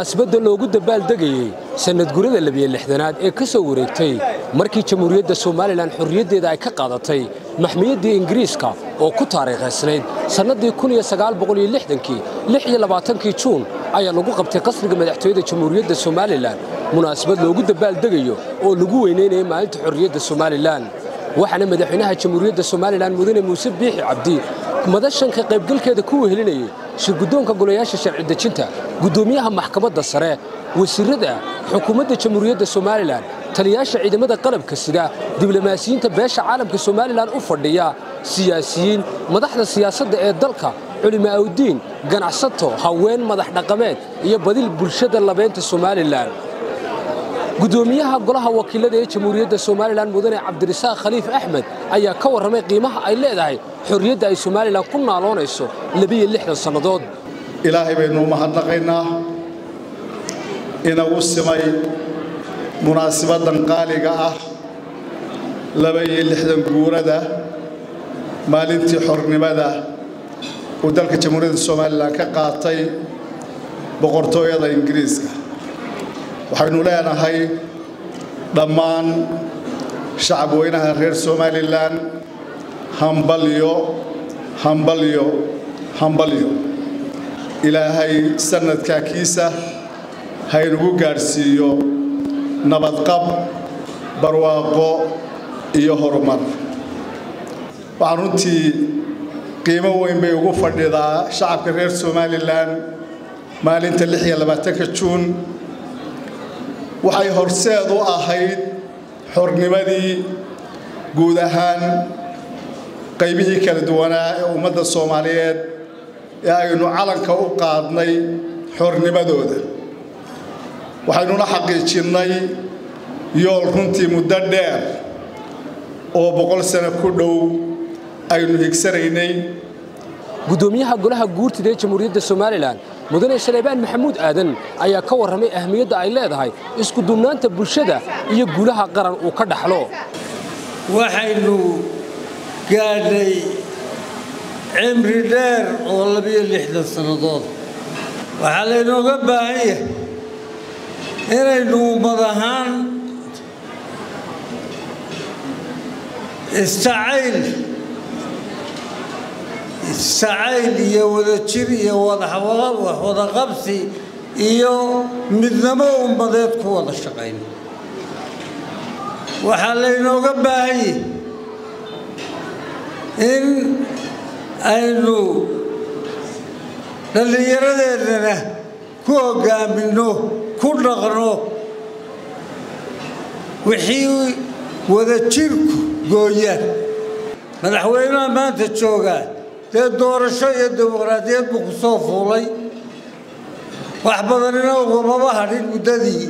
munaasabadda loogu dabaaldegayey sannadgurada labiyo lixdanaad ee ka soo wareegtay markii jamhuuriyadda somalilan xorriyaddeeda ay ka qaadatay maxmiyaddii ingiriiska oo ku taariikhaysnayd sannaddii kii kii juun ayaa lagu qabtay qasriga madaxtooyada jamhuuriyadda somalilan munaasabad loogu dabaaldegayo oo lagu weynaynayay maalinta xorriyadda somalilan waxaana madaxweynaha jamhuuriyadda somalilan mudane muuse biixi cabdi madashan ka qaybgalkeeda ku wehelinayay shirguddoonka golayaasha sharci dejinta guddoomiyaha maxkamadda sare wasiirrada xukuumadda jamhuuriyadda somalilan taliyaasha ciidamada qalabka sida diblomaasiyiinta beesha caalamka somalilan u fadhiya siyaasiyiin madaxda siyaasadda ee dalka culimaa'udiin ganacsato haween madax dhaqameed iyo badil bulshada labeynta somalilan gudoomiyaha golaha wakiilada ee jamhuuriyadda somalilan mudane cabdirasaaq khaliif axmed ayaa ka warramay qiimaha ay leedahay xorriyadda ay somalilan ku naaloonayso labiyo lixdan sannadood ilaahay baynu mahadnaqaynaa inagu simay munaasibaddan qaaliga ah laba-iyo lixdan guurada maalintii xornimada uu dalka jamhuuriyadda somalilan ka qaatay boqortooyada ingiriiska waxaynu leenahay dhammaan shacab weynaha reer somalilan hambalyo hambalyo hambalyo ilaahay sannadkaa kiisa haynugu gaadhsiiyo nabadqab barwaaqo iyo horumar waxaan runtii qiimo weyn bay ugu fadhidaa shacabka reer somalilan maalinta ka juun waxay horseed u ahayd xornimadii guud ahaan qaybihii kala duwanaa ee ummadda soomaaliyeed ee aynu calanka u qaadnay xornimadooda waxaynuna xaqiijinnay yool runtii muddo dheer oo boqol sano ku dhow aynu higsanaynay gudoomiyaha golaha guurtida ee jamhuuriyadda somalilan mudane saleebaan maxamuud aadan ayaa ka warramay ahmiyadda ay leedahay isku duubnaanta bulshada iyo guulaha qaran uu ka dhaxlo waxaynu gaadhay cimri dheer oo labiyo lixdan sannadood waxaa laynooga baahan yahay inaynu ummad ahaan istacayl istacayl iyo wadajir iyo wadaqabsi iyo midnamo ummadeed ku wada shaqayn waxaa laynooga baahan yahay in aynu dhallinyaradeennana ku hoggaaminno ku dhaqno wixii wadajirku gooyaan madaxweynaha maanta joogaa dee doorasho iyo dimuqraadiyad buu ku soo fuulay wax badanina ugumaba hadhin muddadii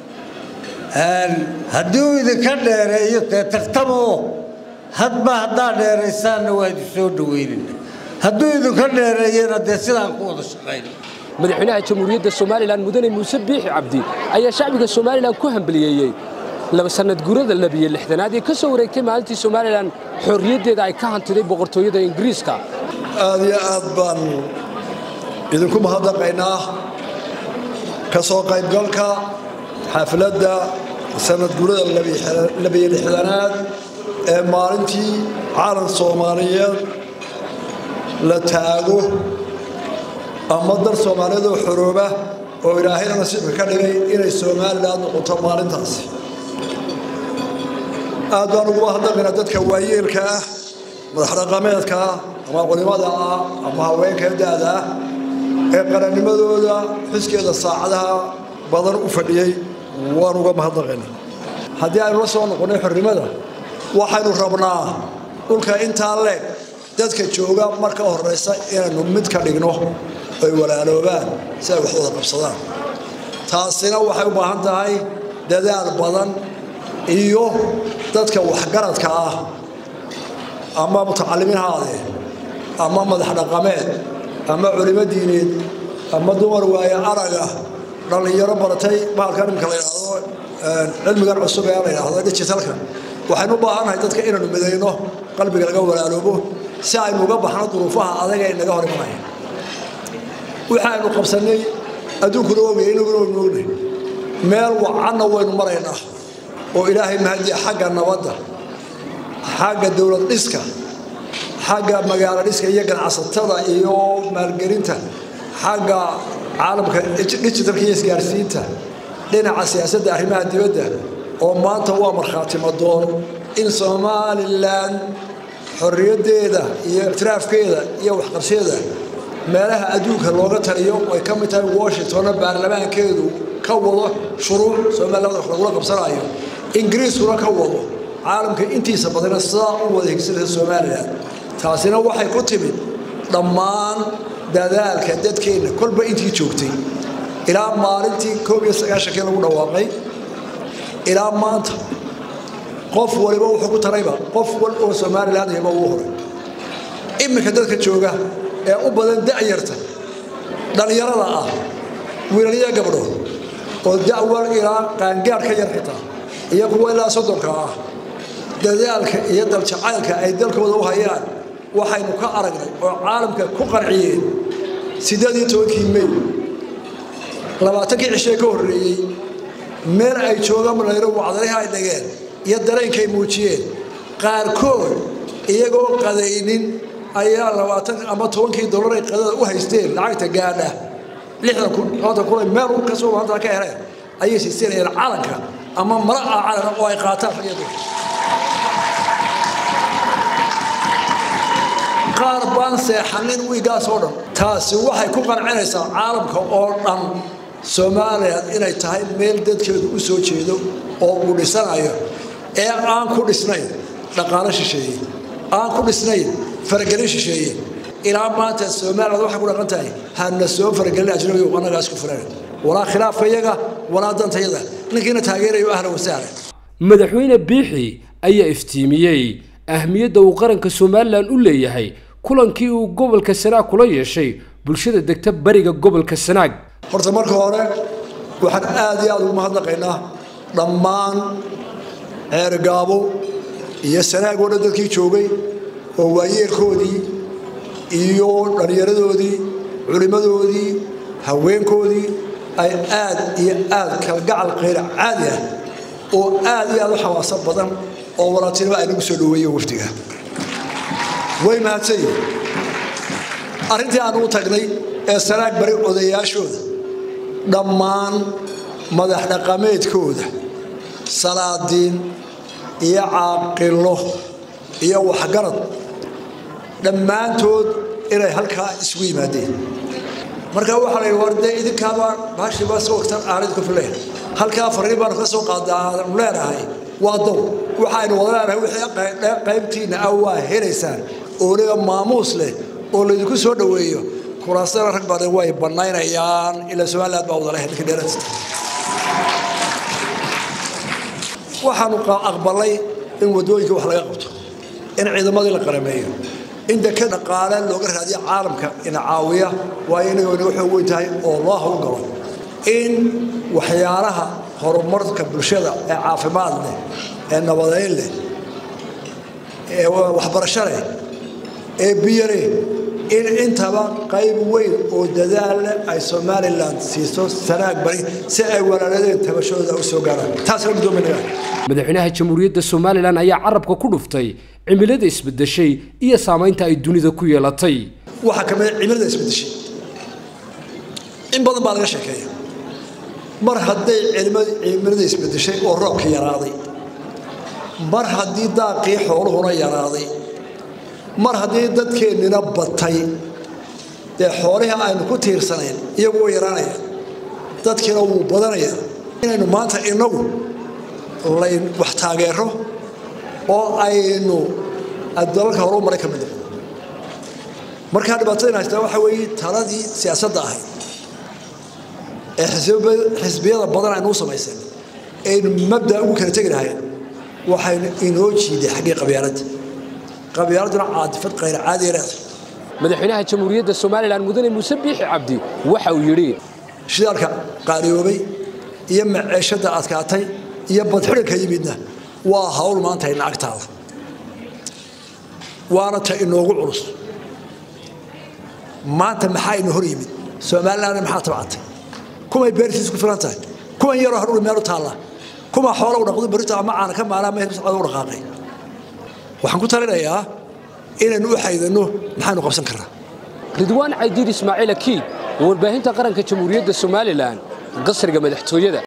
haddii uu idinka dheereeyo dee tartamoo hadba haddaa dheeraysaanna waa idin soo dhaweynina hadduu idinka dheereeyana dee sidaan ku wada shaqayna madaxweynaha jamhuuriyadda somalilan mudane muuse biixi cabdi ayaa shacbiga somalilan ku hambaliyeeyey laba sannad gurada labiyo lixdanaad ee ka soo wareegtay maalintii somalilan xorriyaddeeda ay ka hantiday boqortooyada ingiriiska aad iyo aad baan idinku mahadnaqaynaa ka soo qaybgalka xafladda sannadgurada labiyo lixdanaad ee maalintii caalan soomaaliyeed la taago ama dal soomaaliyeed oo xorooba oo ilaahayna nasiibka ka dhigay inay somalilan noqoto maalintaasi aad baan ugu mahadnaqaynaa dadka waayeelka ah madaxdhaqameedka ah ama culimada ah ama haweenka da-da ah ee qarannimadooda xiskeeda saacadaha badan u fadhiyey waan uga mahadnaqaynaa haddii aynu la soo noqonnay xornimada waxaynu rabnaa dhulka intaa leeg dadka jooga marka horraysa inaynu mid ka dhigno ay walaaloobaan si ay wax wada qabsadaan taasina waxay u baahan tahay dadaal badan iyo dadka waxgaradka ah ama mutacalimiin haadee ama madax dhaqameed ama culimo diineed ama dumar waaye araga dhallinyaro baratay bahalkan imika la yidhaahdo cilmigan cusub ee la yidhaahdo digitalka waxaynu u baahannahay dadka inaynu midayno qalbiga laga walaaloobo si aynu uga baxno duruufaha adaga inaga hor imanaya waxaaynu qabsannay adduunkuna ogaya inaguna waynu ognahay meel wacanna waynu maraynaa oo ilaahay mahadiya xagga nabadda xagga dowlad dhiska xagga magaalo dhiska iyo ganacsatada iyo maalgelinta xagga caalamka digitalka iyo isgaarsiinta dhinaca siyaasadda arrimaha dibadda oo maanta waa markhaati madoon in somalilan xorriyaddeeda iyo ikhtiraafkeeda iyo waxqabsheeda meelaha adduunka looga taliyo ay ka mid tahay washingtonna baarlamaankeedu ka wado shuruuc somaliland wax lagula qabsanayo ingiriiskuna ka wado caalamka intiisa badana sidaa u wada higsanaysa somalilan taasina waxay ku timid dhammaan dadaalka dadkeenna kolba intii joogtay ilaa maalintii koob iyo sagaashankii lagu dhawaaqay ilaa maanta qof waliba wuxuu ku tarayba qof wal oo somaliland yaba ugu horay iminka dadka jooga ee u badan da'yarta dhallinyarada ah wiilaliya gabdhood oo da'wal ilaa qaangaar ka yar xitaa iyo kuwa ilaa soddonka ah dadaalka iyo daljacaylka ay dalkooda u hayaan waxaynu ka aragnay oo caalamka ku qanciyeen siddeed iyo tobankii may labaatankii cishee ka horreeyey meel ay joogaan malayro wacdarihi ay dhageen iyo dareenkay muujiyeen qaarkood iyagoo qadaynin ayaa labaatan ama tobankii dollar ay qadada u haysteen lacagta gaadha lixdan kun labatan kun ay meel ka soo maanta ka heleen ayay siisanayeen calanka ama mara ah calanka oo ay qaataan ragiyadu qaar baan seexanin wiigaas oo dhan taasi waxay ku qancinaysaa caalamka oo dhan soomaaliya inay tahay meel dadkeedu u soo jeedo oo uu dhisanayo ee aan ku dhisnayn dhaqaalo shisheeye aan ku dhisnayn faragelin shisheeye ilaa maanta somaliland waxay ku dhaqan tahay hana soo faragelin ajnabiga annagaa isku filan walaa khilaafka iyaga walaa dantayada ninkiina taageerayo ahlan wasahlan madaxweyne biixi ayaa iftiimiyey ahmiyadda uu qaranka somalilan u leeyahay kulankii uu gobolka sanaag kula yeeshay bulshada degta bariga gobolka sanaag horta marka hore waxaan aad iyo aad ugu mahadnaqaynaa dhammaan ceergaabo iyo sanaag oo dhan dadkii joogay oo waayeelkoodii iyo dhallinyaradoodii culimmadoodii haweenkoodii ay aad iyo aad kalgacal qayra caadi ah oo aad iyo aad u xawaaso badan oo walaaltinimo ay nagu soo dhoweeyen wafdiga way mahadsan yihin arrintii aan u tagnay ee sanaag bari odayaashooda dhammaan madax dhaqameedkooda salaadiin iyo caaqilo iyo waxgarad dhammaantood inay halkaa isugu yimaadeen marka waxaa la yidhi war dee idinkaabaa baashii baa soo wagtan aanid ku fileen halkaa fariin baanu ka soo qaadaanu leenahay waa dow waxaynu wada leenahay wixii qaybtiinna ah waa helaysaan oo weliba maamuus leh oo laydinku soo dhoweeyo kuraasana rag badan way bannaynayaan ilaa somaliland baa wada leh ninka dheerata waxaanu aqbalay in wadooyinka wax laga qabto in ciidamadii la qarameeyo in deka dhaqaale looga raadiyo caalamka ina caawiya waayo inaga inaga xoog weyn tahay oo loo hawlgalo in waxyaalaha horumarka bulshada ee caafimaad leh ee nabadeyn leh ee waxbarasho leh ee biyo leh in intaba qayb weyn oo dadaal leh ay somalilan siiso sanaag bari si ay walaaladeen tabashadooda u soo gaaraan taasna guddoominayaa madaxweynaha jamhuuriyadda somalilan ayaa carabka ku dhuftay cimilada isbedeshay iyo saamaynta ay dunida ku yeelatay waxaa ka mid cimilada isbedeshay in badan baa laga sheekeeya mar hadday cimilada isbedeshay oo roobka yaraaday mar haddii daaqii xooluhuna yaraaday mar haddii dadkeennina batay dee xoolihii aynu ku tiirsanayn iyagu way yaraanaya dadkiina wuu badanaya inaynu maanta inagu layn wax taageero oo aynu dalalka horu maray ka mid noqdo markaa dhibaatadayna haystaa waxaa weeye taladii siyaasadda ahayd ee xisbiyada badan aynu u samaysan aynu mabda ugu kala tegi lahayn waxaynu inoo jiiday xaggii qabyaaladda qabyaaladuna caadifad qayr caadiya leedahay madaxweynaha jamhuuriyadda somalilan mudane muuse biixi cabdi waxa uu yidhi shidaalka qaaliyoobay iyo maceeshadda adkaatay iyo badxidhanka yimidna waa hawl maanta ina agtaada waana ta inoogu culus maanta maxaa ina hor yimid somalilandna maxaa tabcatay kumay beertiis ku filan tahay kuwan yaroo hadhuuri meel u taalla kuma xoola u dhaqdo berrito ama caana ka maalaa meel socda u dhaqaaqay waxaan ku talinayaa inaynu u xaydano maxaynu qabsan karnaa ridwaan caydiid ismaaciil akiid warbaahinta qaranka jamhuuriyadda somalilan qasriga madaxtooyada